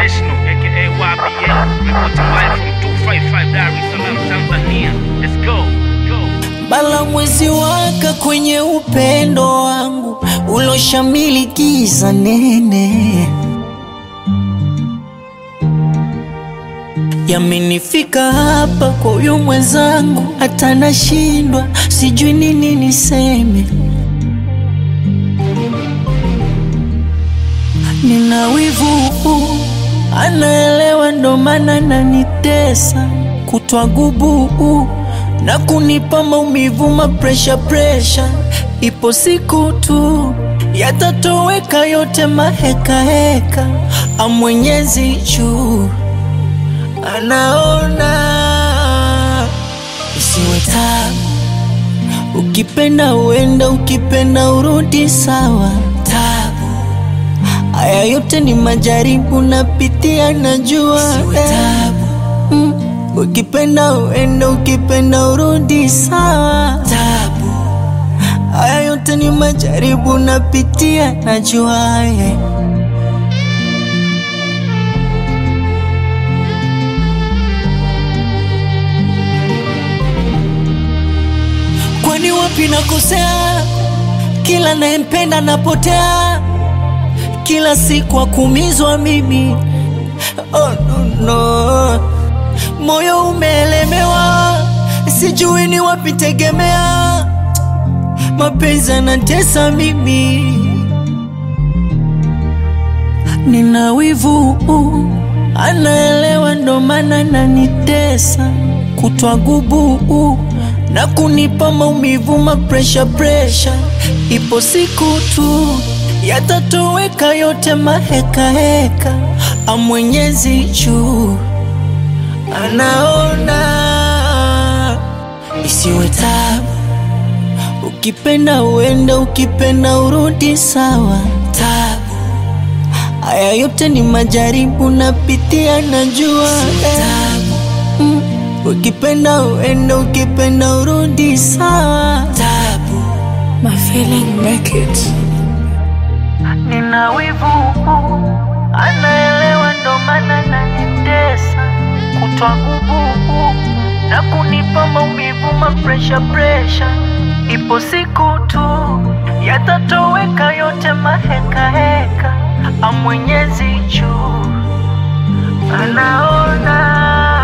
International, aka YBL, reporting live from 255 Dar es Salaam, Tanzania. Let's go, go. Bala mwezi waka kwenye upendo wangu uloshamili giza nene, yamenifika hapa kwa huyu mwenzangu, hata nashindwa, sijui nini niseme. Nina wivu, anaelewa, ndo maana nanitesa kutwa gubu na kunipa maumivu, mapresha presha. Ipo siku tu yatatoweka yote maheka heka, amwenyezi juu anaona, isiwe tabu. Ukipenda uenda, ukipenda urudi, sawa. Tabu haya yote ni majaribu napitia, najua isiwe tabu. Mm. Ukipenda uenda, ukipenda urudi, sawa. Tabu haya yote ni majaribu napitia, najua yeah. Kwani wapi nakosea? Kila nayempenda napotea, kila siku akumizwa mimi. Oh, no, no. Moyo umeelemewa, sijui ni wapi tegemea. Mapenzi yanatesa mimi, nina wivu, anaelewa, ndo maana nanitesa kutwa gubu na kunipa maumivu, mapresha presha. Ipo siku tu yatatoweka yote maheka heka, amwenyezi juu anaona, isiwe tabu. Ukipenda uende, ukipenda urudi, sawa. Tabu haya yote ni majaribu napitia, najua tabu. Mm. Ukipenda uende, ukipenda urudi, sawa. Tabu My feeling make it. nina wivu, anaelewa, ndo maana nanitesa kutwa nguvu na kunipa maumivu, mapresha presha. Ipo siku tu yatatoweka yote maheka heka, amwenyezi juu anaona